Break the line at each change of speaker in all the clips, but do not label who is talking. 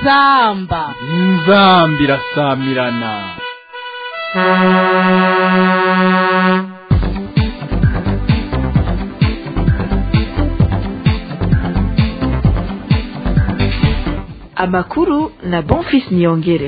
inzamba
inzamba irasamirana
amakuru na bonfis niyongere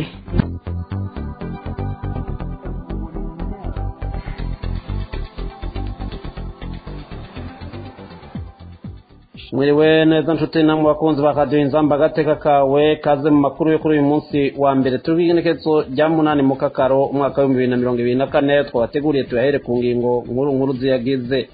mwiriwe neza nshuti namwe bakunzi ba radiyo inzamba agateka kawe kaze mu makuru yo kuri uyu munsi wa mbere turi bw'igenekezo rya munani mu kakaro umwaka w'ibihumbi bibiri na mirongo ibiri na kane twabateguriye tuyahere ku ngingo nkuru nkuru ziyagize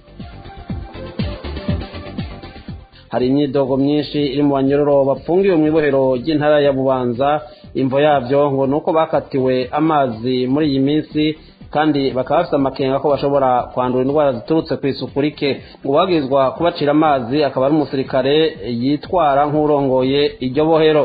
hari imyidogo myinshi iri mu banyororo bapfungiwe mu ibohero ry'intara ya bubanza imvo yabyo ngo ni uko bakatiwe amazi muri iyi minsi kandi bakaba bafite amakenga ko bashobora kwandura indwara ziturutse ku isuku rike ngo uwabwirizwa kubacira amazi akaba ari umusirikare yitwara nk'urongoye iryo bohero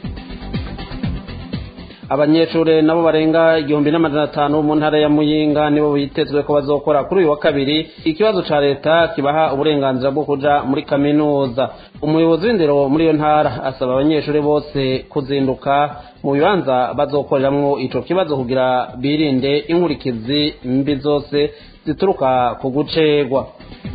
abanyeshuri nabo barenga igihumbi n'amajana atanu mu ntara ya muyinga nibo bitezwe ko bazokora kuri uyu wa kabiri ikibazo ca leta kibaha uburenganzira bwo kuja muri kaminuza umuyobozi w'indero muri iyo ntara asaba abanyeshuri bose kuzinduka mu bibanza bazokoreramwo ico kibazo kugira birinde inkurikizi mbi zose zituruka ku gucegwa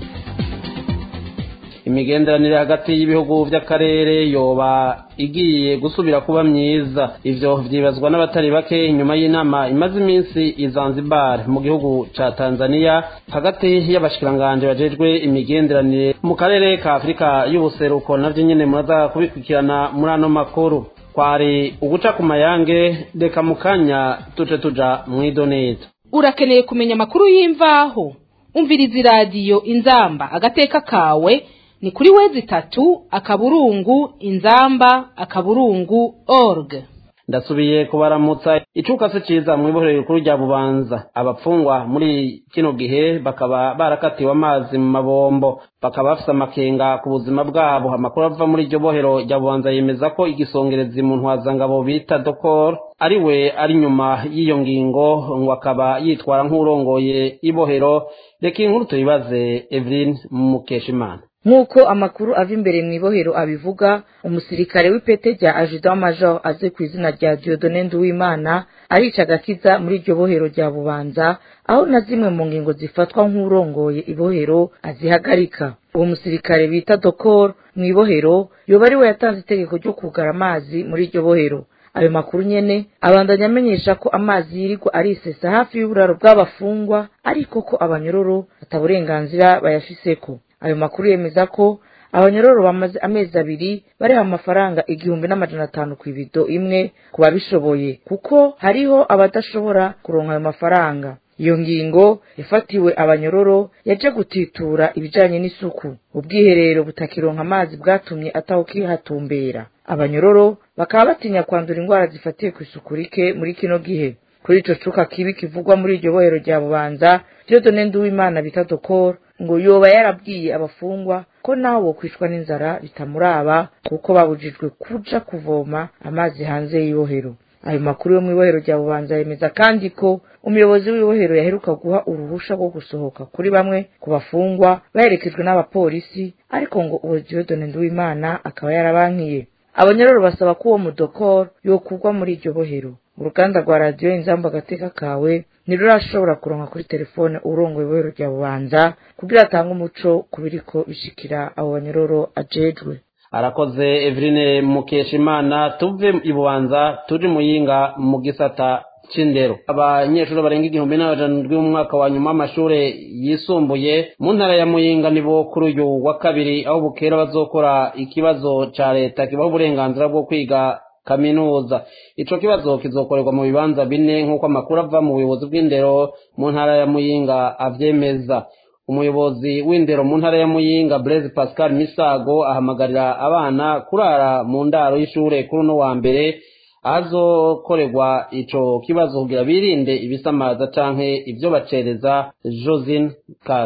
imigenderanire hagati y'ibihugu by'akarere yoba igiye gusubira kuba myiza ivyo vyibazwa n'abatari bake nyuma y'inama imaze iminsi i Zanzibar mu gihugu ca Tanzania hagati y'abashikiranganje bajejwe imigenderanire mu karere ka Afurika y'ubuseruko navyo nyene muraza kubikurikirana muri ano makuru kwari uguca ku mayange reka mu kanya tuje tuja mw'idoneto
urakeneye kumenya amakuru y'imvaho umviriza iradiyo inzamba agateka kawe ni kuri wezi itatu akaburungu inzamba akaburungu org
ndasubiye kubaramutsa icuka se ciza mu ibohero rikuru rya bubanza abapfungwa muri kino gihe bakaba barakatiwe amazi mu mabombo bakaba bafise amakenga ku buzima bwabo amakuru ava muri iryo bohero rya bubanza yemeza ko igisongerezi mu ntwazangabo bita dokor ari we ari nyuma y'iyo ngingo ngo akaba yitwara nk'urongoye ibohero reka inkuru tuyibaze evelyn mukeshimana
nk'uko amakuru ava imbere mu ibohero abivuga umusirikare w'ipete rya ajida major azi ku izina rya diodone nduwimana arica agakiza muri iryo bohero rya bubanza aho na zimwe mu ngingo zifatwa nk'urongoye ibohero azihagarika uwo musirikare bita dokor mu ibohero yoba ari we yatanze itegeko ryo kugara amazi muri iryo bohero ayo makuru nyene abandanya amenyesha ko amazi yirirwa arisesa hafi y'uburaro bw'abafungwa ariko ko abanyororo ataburenganzira bayafiseko ayo makuru yemeza ko abanyororo bamaze amezi abiri bariha amafaranga igihumbi n'amajana atanu ku ibido imwe ku babishoboye kuko hariho abadashobora kuronka ayo mafaranga iyo ngingo yafatiwe abanyororo yaje gutitura ibijanye n'isuku ubwiherero butakironka amazi bwatumye atawukihatumbera abanyororo bakaba batinya kwandura indwara zifatiye ku isuku rike muri kino gihe kuri ico cuka kibi kivugwa muri iryo bohero rya bubanza diodone nduwimana bita dokor ngo yoba yarabwiye abafungwa ko naho bokwicwa n'inzara bitamuraba kuko babujijwe kuja kuvoma amazi hanze y'ibohero ayo makuru yo mu ibohero rya bubanza yemeza kandi ko umuyobozi w'ibohero yaheruka guha uruhusha rwo gusohoka kuri bamwe ku bafungwa baherekejwe n'abapolisi ariko ngo uwo diodone nduwimana akaba yarabankiye abanyororo basaba ko uwo mudokor yokugwa muri iryo bohero uruganda rwa radiyo inzamba agateka kawe ntirurashobora kuronka kuri telefone urongoye ibohero rya bubanza kugira atange umuco ku biriko bishikira abo banyororo ajejwe
arakoze eveline mukeshimana tuve i bubanza turi muyinga mu gisata c'indero abanyeshuri barenga igihumbi n'amajana ndwi mu mwaka wa nyuma w'amashure yisumbuye mu ntara ya muyinga nibo kuri uyu wa kabiri aho bukera bazokora ikibazo ca leta kibaho uburenganzira bwo kwiga kaminuza ico kibazo kizokorerwa mu bibanza bine nk'uko amakuru ava mu buyobozi bw'indero mu ntara ya muyinga avyemeza umuyobozi w'indero mu ntara ya muyinga blaise pascal misago ahamagarira abana kurara mu ndaro y'ishure kuri uno wa mbere ahazokorerwa ico kibazo kugira birinde ibisamaza canke ivyo bacereza josine kazi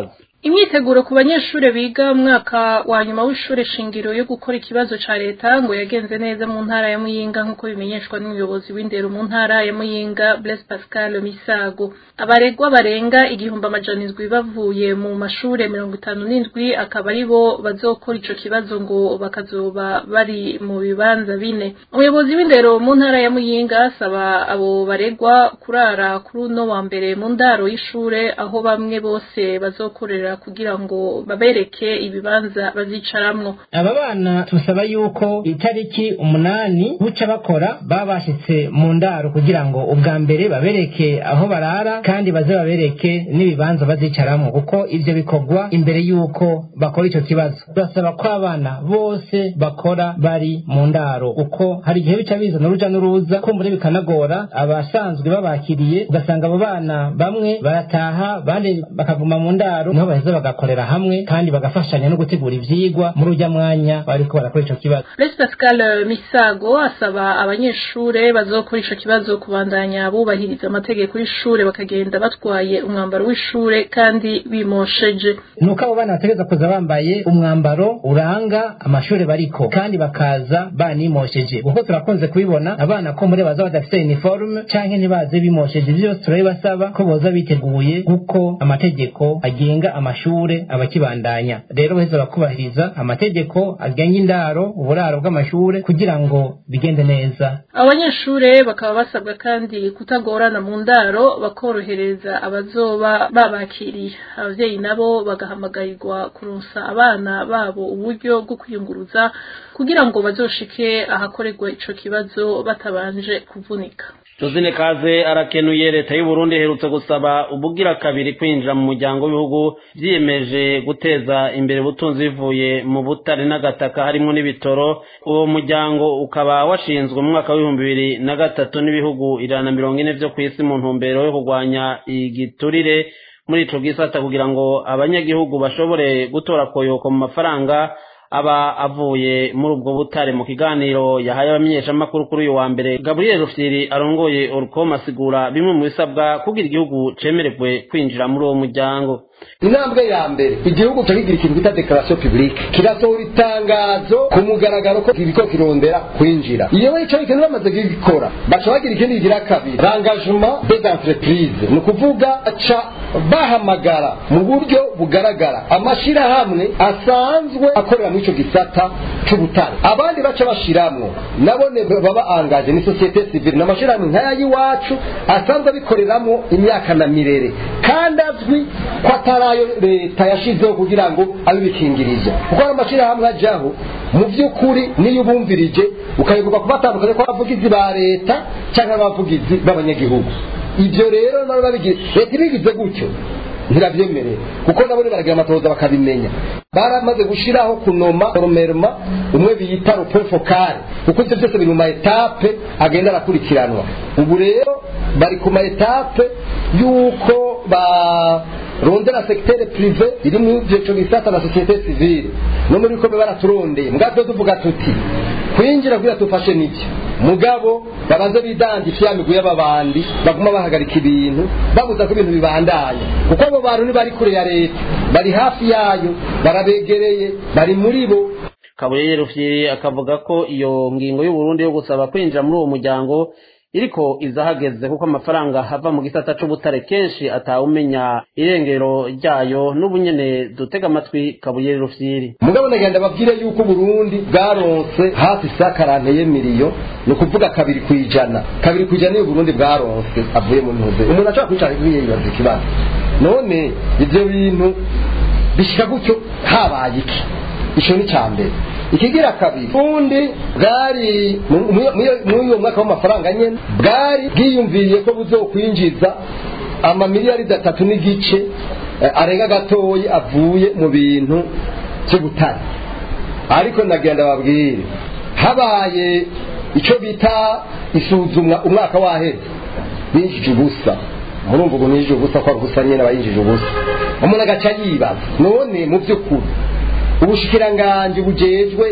imyiteguro ku banyeshuri biga umwaka wa nyuma w'ishure shingiro yo gukora ikibazo ca leta ngo yagenze neza mu ntara ya muyinga nk'uko bimenyeshwa n'umuyobozi w'indero mu ntara ya muyinga blaise pascal misago abaregwa barenga igihumbi amajana indwi bavuye mu mashure mirongo itanu n'indwi akaba ari bo bazokora ico kibazo ngo bakazoba bari mu bibanza bine umuyobozi w'indero mu ntara ya muyinga asaba abo baregwa kurara kuri uno wa mbere mu ndaro y'ishure aho bamwe bose bazokorera kugira ngo babereke ibibanza bazicaramwo
aba bana tusaba yuko itariki umunani buca bakora baba bashitse mu ndaro kugira ngo ubwa mbere babereke aho barara kandi baze babereke n'ibibanza bazicaramwo kuko ivyo bikorwa imbere yuko bakora ico kibazo turasaba ko abana bose bakora bari mu ndaro uko hari igihe bica bizana uruja n'uruza kumbure bikanagora abasanzwe babakiriye ugasanga abo bana bamwe barataha abandi bakaguma mu ndaro niho baheza bagakorera hamwe kandi bagafashanya no gutegura ivyigwa muri urya mwanya bariko barakora ico kibazo
Blaise Pascal Misago asaba abanyeshure bazokora ico kibazo kubandanya bubahiriza amategeko y'ishure bakagenda batwaye umwambaro w'ishure kandi bimosheje
nuko abo bana bategereza kuza bambaye umwambaro uranga amashure bariko kandi bakaza banimosheje kuko turakunze kubibona abana ko muri baza badafite uniforme canke ntibaze bimosheje ivyo byose turabibasaba ko boza biteguye kuko amategeko agenga amashure abakibandanya rero baheza bakubahiriza amategeko agenga indaro uburaro bw'amashure kugira ngo bigende neza
abanyeshure bakaba basabwa kandi kutagorana mu ndaro bakorohereza abazoba babakiriye abavyeyi nabo bagahamagarirwa kuronsa abana babo uburyo bwo kwiyunguruza kugira ngo bazoshike ahakorerwa ico kibazo batabanje kuvunika
Josine Kaze arakenuye leta y'u Burundi iherutse gusaba ubugira kabiri kwinjira mu muryango w'ibihugu vyiyemeje guteza imbere ubutunzi bivuye mu butare n'agataka harimo n'ibitoro uwo muryango ukaba washinzwe mu mwaka w'ibihumbi bibiri na gatatu n'ibihugu ijana na mirongo ine vyo kw'isi mu ntumbero yo kurwanya igiturire muri ico gisata kugira ngo abanyagihugu bashobore gutora koyoko mu mafaranga aba avuye muri ubwo butare mu kiganiro yahaye abamenyeshamakuru kuri uyu wa mbere gabriel rufyiri arongoye orcom asigura bimwe mu bisabwa kugira igihugu cemererwe kwinjira muri uwo muryango
intambwe ya mbere igihugu cyakigira ikintu bita dekarasiyo publike kirasohora itangazo ku mugaragaro ko kiriko kirondera kwinjira iyo ico ikintu bamaze kugikora baca bagira ikindi kigira kabiri rangagement des entreprises ni ukuvuga aca bahamagara mu buryo bugaragara amashirahamwe asanzwe akorera muri ico gisata c'ubutare abandi baca bashiramwo nabone baba angaje ni societe civile n'amashirahamwe nk'aya y'iwacu asanzwe abikoreramwo imyaka na mirere kandi azwi ko atarayo leta yashizeho kugira ngo abe bikingirije kuko ari amashyirahamwe ajyaho mu by'ukuri niyo ubumvirije ukayigurwa kubatandukanya ko abavugizi ba leta cyangwa abavugizi b'abanyagihugu ibyo rero nabo babigira leta ibigize gutyo ntirabyemerera kuko nabo baragira amatohoza bakabimenya baramaze gushyiraho kunoma romerma umwe bita rope fokale kuko ibyo byose biri mu ma etape agenda arakurikiranwa ubu rero bari ku ma etape y'uko ba rondera sekitere prive iri mu byeco bisata na sosiyete sivile no muri bikombe baraturondeye mbwatwe tuvuga tuti kwinjira kugira tufashe n'ibyo mugabo babanze bidangisha ya migwi y'ababandi baguma bahagarika ibintu babuza ko ibintu bibandanya kuko abo bantu ntibari kure ya leta bari hafi yayo barabegereye bari muri bo
kabuye rufyiri akavuga ko iyo ngingo y'uburundi yo gusaba kwinjira muri uwo muryango iriko izahageze kuko amafaranga hava mu gisata c'ubutare kenshi atawumenya irengero ryayo n'ubunyene dutega amatwi kabuye rufyiri
mugabo nagenda babwire yuko Burundi bwaronse hafi sakarante y'emiliyo ni ukuvuga kabiri ku ijana kabiri ku ijana niyo Burundi bwaronse avuye mu ntuze umuntu ashobora kwicara yibaza ikibazo none ivyo bintu bishika gutyo habaye iki ico ni ca mbere ikigira kabiri ubundi bwari muri uwo mwaka w'amafaranga nyene bwari bwiyumviriye ko buzokwinjiza amamiliyari atatu n'igice arenga gatoyi avuye mu bintu by'ubutare ariko nagenda babwire habaye icyo bita isuzumwa umwaka waheze binjije ubusa murumva ubu ninjije ubusa ko ari ubusa nyine aba yinjije ubusa umuntu agaca yibaza none mu by'ukuri ubushikiranganji bujejwe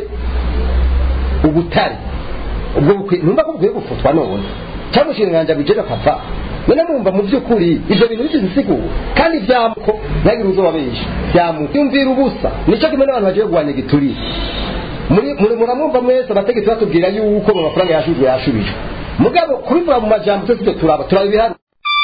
ubutare ubwo bukwiye numva ko bukwiye gufutwa none cyangwa ubushikiranganji bujejwe akava none mwumva mu by'ukuri ibyo bintu bigize insiguro kandi byamuko ntagire uzobabesha byamuko yumvira ubusa nicyo kimwe n'abantu bagiye kurwanya igiturire muramwumva mwese abategetsi batubwira yuko mu mafaranga yashujwe yashubijwe mugabo kubivuga mu majambo twese ibyo turaba turaba ibihano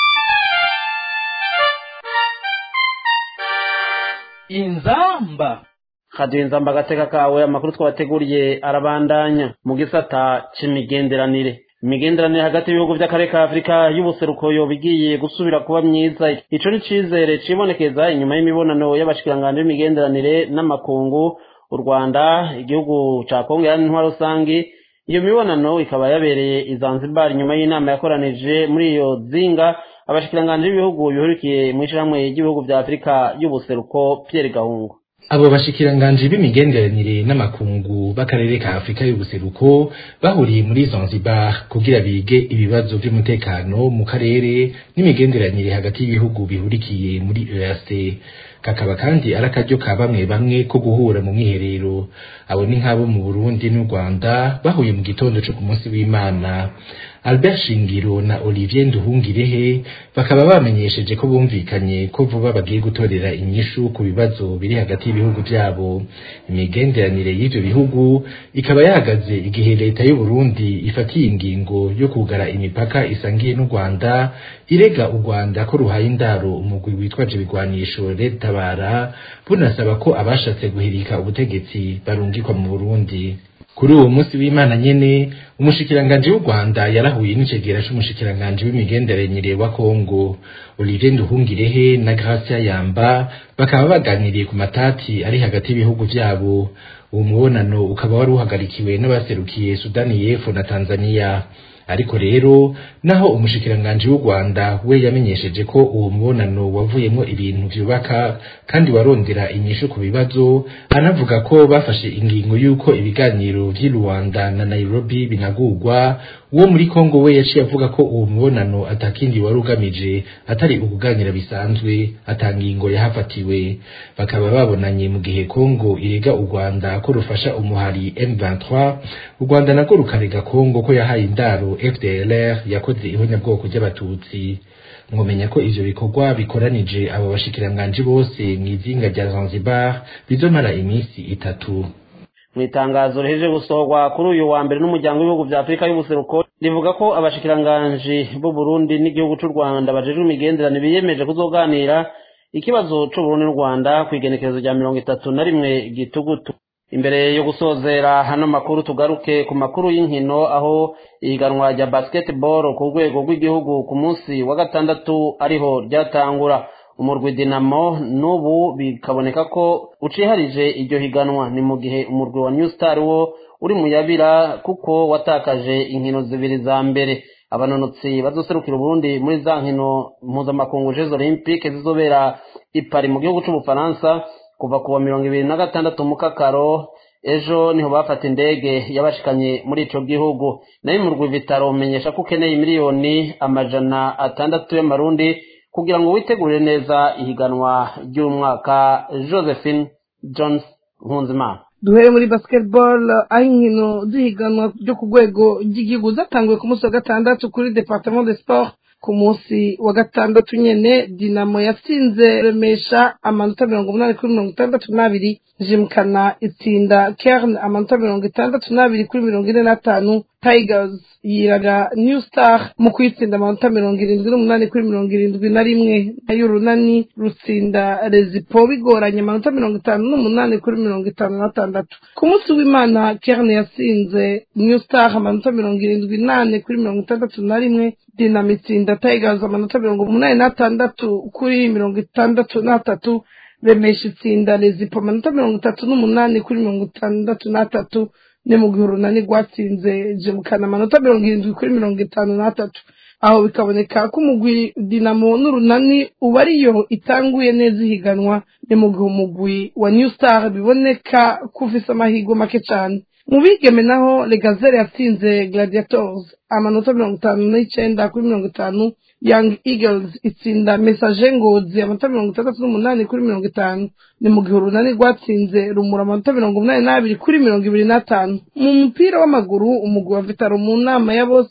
inzamba
kaduha inzamba agateka kawe amakuru twabateguriye arabandanya mu gisata c'imigenderanire imigenderanire hagati y'ibihugu by'akarere ka afurika y'ubuseruko yoba igiye gusubira kuba myiza ico ni icizere cibonekeza inyuma y'imibonano y'abashikiranganji b'imigenderanire n'amakungu u rwanda igihugu ca kongo yari intwaro rusangi iyo mibonano ikaba yabereye i zanzibar nyuma y'inama yakoranije muri iyo zinga abashikiranganji b'ibihugu bihurikiye mu ishirahamwe ry'ibihugu vya afurika y'ubuseruko pierre gahungu
abo bashikiranganji b'imigenderanire n'amakungu b'akarere ka afurika y'ubuseruko bahuriye muri zanzibar kugira bige ibibazo vy'umutekano mu karere n'imigenderanire hagati y'ibihugu bihurikiye muri eac kakaba kandi ari akaryo ka bamwe bamwe ko guhura mu mwiherero abo ni nk'abo mu burundi n'u rwanda bahuye mu gitondo co ku munsi w'imana albert shingiro na olivier nduhungirehe bakaba bamenyesheje ko bumvikanye ko vuba bagiye gutorera inyishu ku bibazo biri hagati y'ibihugu vyabo imigenderanire y'ivyo bihugu ikaba yahagaze igihe leta y'u Burundi ifatiye ingingo yo kugara imipaka isangiye n'u Rwanda irega u Rwanda ko ruhaye indaro umugwi witwaje ibigwanisho Red Tabara bunasaba ko abashatse guhirika ubutegetsi barungikwa mu Burundi kuri uwo munsi w'imana nyene umushikiranganji w'u rwanda yarahuye n'icegera c'umushikiranganji w'imigenderanire wa kongo olivier nduhungirehe na gracia yamba bakaba baganiriye ku matati ari hagati y'ibihugu vyabo uwo mubonano ukaba wari uhagarikiwe n'abaserukiye sudani y'epfo na tanzania ariko rero naho umushikiranganji w'u Rwanda we yamenyesheje ko uwo mubonano wavuyemo ibintu vyubaka kandi warondera inyishu ku bibazo anavuga ko bafashe ingingo y'uko ibiganiro vy'i Rwanda na Nairobi binagurwa uwo muri Kongo we yaciye avuga ko uwo mubonano atakindi wari ugamije atari ukuganira bisanzwe atangingo yahafatiwe bakaba babonanye mu gihe Kongo irega u Rwanda ko rufasha umuhari M23 u Rwanda nako rukarega Kongo ko yahaye indaro FDLR yakoze ihonyabwoko ry'abatutsi mwomenya ko ivyo bikorwa bikoranije abo bashikiranganji bose mw'izinga rya Zanzibar bizomara iminsi itatu
mu itangazo riheje gusohorwa kuri uyu wa mbere n'umuryango w'ibihugu vya afurika y'ubuseruko rivuga ko abashikiranganji b'u burundi n'igihugu c'u rwanda bajejwe imigenderanire biyemeje kuzoganira ikibazo c'uburundi n'u rwanda kw'igenekerezo rya mirongo itatu na rimwe gitugutu imbere yo gusozera hano makuru tugaruke ku makuru y'inkino aho ihiganwa rya basketball ku rwego rw'igihugu ku munsi wa gatandatu ariho ryatangura umurwi dinamo n'ubu bikaboneka ko uciharije iryo higanwa ni mu gihe umurwi wa new star wo uri mu yabira kuko watakaje inkino zibiri za mbere abanonotsi bazoserukira uburundi muri za nkino mpuzamakungu jeux olympique zizobera i Paris mu gihugu c'ubufaransa kuva kuwa mirongo ibiri na gatandatu mukakaro ejo niho bafata indege yabashikanye muri ico gihugu nayo umurwi vitaro umenyesha ko ukeneye miliyoni amajana atandatu y'amarundi kugira ngo witegurire neza ihiganwa ry'umwaka josephine jones nkunzimana
duhere muri basketball aho inkino z'ihiganwa ryo ku rwego ry'igihugu zatanguye ku munsi wa gatandatu kuri departement de sport ku munsi wa gatandatu nyene dinamo yatsinze remesha amanota mirongo umunani kuri mirongo itandatu n'abiri jimkana itsinda kern amanota mirongo itandatu n'abiri kuri mirongo ine n'atanu tigers yiraga new star mu kuyitsinda amanota mirongo irindwi n'umunani kuri mirongo irindwi na rimwe nayo urunani rutsinda rezipo bigoranye amanota mirongo itanu n'umunani kuri mirongo itanu n'atandatu ku munsi w'imana kern yatsinze new star amanota mirongo irindwi n'ane kuri mirongo itandatu na rimwe dinamo itsinda tigers amanota mirongo umunani n'atandatu kuri mirongo itandatu n'atatu remesha itsinda rezipo amanota mirongo itatu n'umunani kuri mirongo itandatu n'atatu ni mu gihe urunani rwatsinze jemukana amanota mirongo irindwi kuri mirongo itanu n'atatu aho bikaboneka ko umugwi dinamo n'urunani uba ariyo itanguye neza ihiganwa ni mu gihe umugwi wa new star biboneka ko ufise amahirwe make cyane mu bigeme naho legazere yatsinze gladiators amanota mirongo itanu n'icenda kuri mirongo itanu young eagles itsinda message ngozi amanota mirongo itandatu n'umunani kuri mirongo itanu ni mu gihe urunani rwatsinze rumura amanota mirongo umunani n'abiri kuri mirongo ibiri n'atanu mu mupira w'amaguru umugwi wa vitaro mu nama ya bose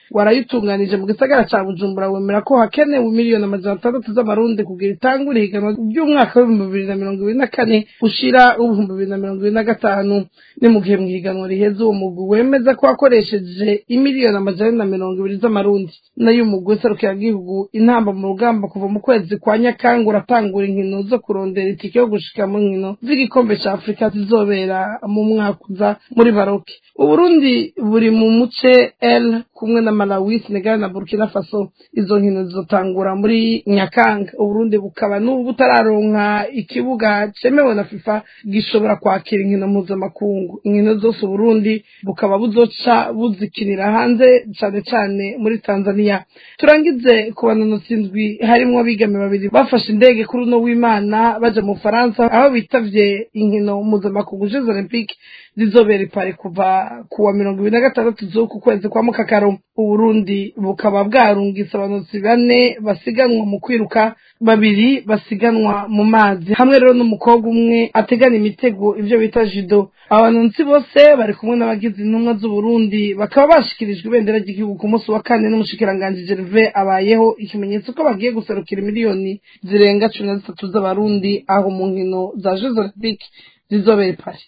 warayitunganije mu gisagara ca bujumbura wemera ko hakenewe miliyoni amajana atandatu z'amarundi kugira itangure ihiganwa ry'umwaka w'ibihumbi bibiri na mirongo ibiri na kane ushira w'ibihumbi bibiri na mirongo ibiri na gatanu ni mu gihe mu higanwa riheze uwo mugwi wemeza ko wakoresheje imiliyoni amajana na mirongo ibiri z'amarundi nayo umugwi w'iserukiragihugu intamba mu rugamba kuva mu kwezi kwa nyakanga uratangura inkino zo kurondera itike yo gushika mu nkino z'igikombe ca afurika zizobera mu mwaka uza muri baroke uburundi buri mu muce l kumwe na malawi senegal na burkina faso izo nkino zizotangura muri nyakanga uburundi bukaba n'ubu butararonka ikibuga cemewe na fifa gishobora kwakira inkino mpuzamakungu inkino zose uburundi bukaba buzoca buzikinira hanze cane cane muri tanzania turangize ku banonotsi indwi harimwo abigeme babiri bafashe indege kuri uno w'imana baja mu faransa aho bitavye inkino mpuzamakungu jeux olympique zizobera ipari kuva kuwa mirongo ibiri na gatandatu z'uku kwezi kwa mukakaro uburundi bukaba bwarungitse abanonotsi bane basiganwa mu kwiruka babiri basiganwa mu mazi hamwe rero n'umukobwa umwe ategana imitego ivyo bita judo abanonotsi bose bari kumwe n'abagize intumwa z'uburundi bakaba bashikirijwe ibendera ry'igihugu ku munsi wa kane n'umushikiranganji gerve abayeho ikimenyetso ko bagiye guserukira miliyoni zirenga cumi na zitatu z'abarundi aho mu nkino za jeux olympique zizobera ipari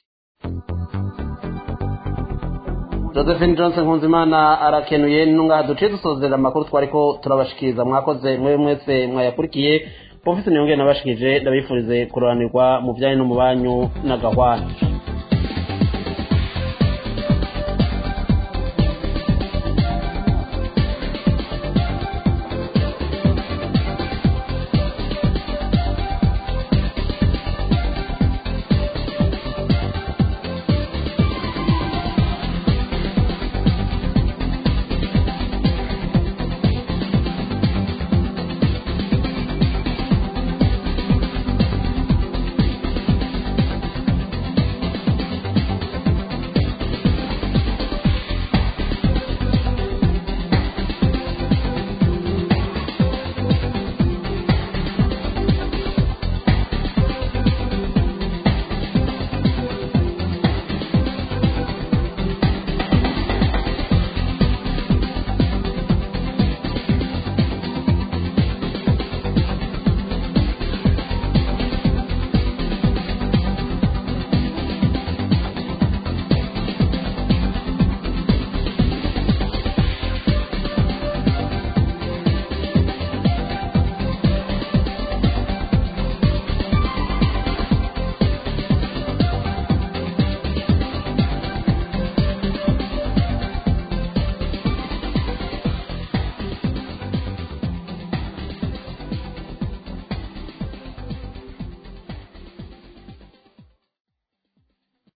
josephine johnson nkunzimana arakenuye nungaha duciye dusozera amakuru twariko turabashikiriza mwakoze mwe mwese mwayakurikiye profesi niyongere nabashikije ndabifurize kuroranirwa mu bijyanye no mu banyu n'agahwana